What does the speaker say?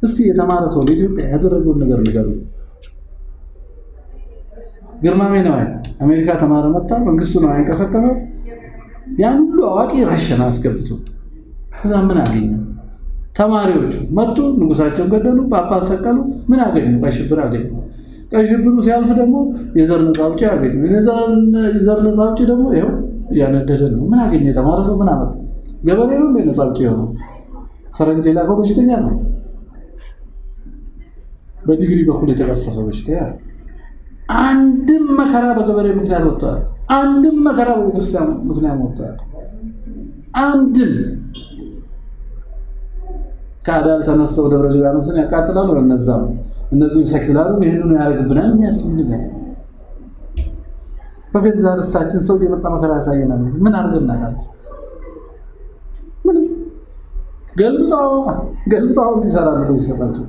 እስቲ የተማረ ሰው ለኢትዮጵያ ያደረገውን ነገር ንገሩ። ግርማሜ ነዋይ አሜሪካ ተማረ መጣ፣ መንግስቱ ነው ያንቀሳቀሰ ያን ሁሉ አዋቂ ረሸን አስገብቶ ከዛ ምን አገኘ? ተማሪዎቹ መጡ፣ ንጉሳቸውን ገደሉ፣ ጳጳስ ሰቀሉ። ምን አገኙ? ቀይ ሽብር አገኙ። ቀይ ሽብሩ ሲያልፍ ደግሞ የዘር ነፃ አውጪ አገኙ። የዘር ነፃ አውጪ ደግሞ ይኸው እያነደደ ነው። ምን አገኘ? የተማረ ሰው ምን አመጣ? ገበሬ ነው እንደ ነፃ አውጪ የሆነው? ፈረንጅ የላከው በሽተኛ ነው። በዲግሪ በኩል የተቀሰፈ በሽታ ያለ አንድም መከራ በገበሬ ምክንያት ወጥተዋል። አንድም መከራ በቤተክርስቲያን ምክንያት ወጥተዋል። አንድም ከአዳል ተነስተው ደብረ ሊባኖስን ያቃጥላሉ። እነዛም እነዚህም ሰኪላሩም ይህንኑ ያደርግብናል። የሚያስብ ነገር በገዛ ርስታችን ሰው የመጣ መከራ ያሳየናል። ምን አድርገን እናውቃለን? ምንም ገልብጣው ገልብጣው ይሰራሉ ይሰጣቸው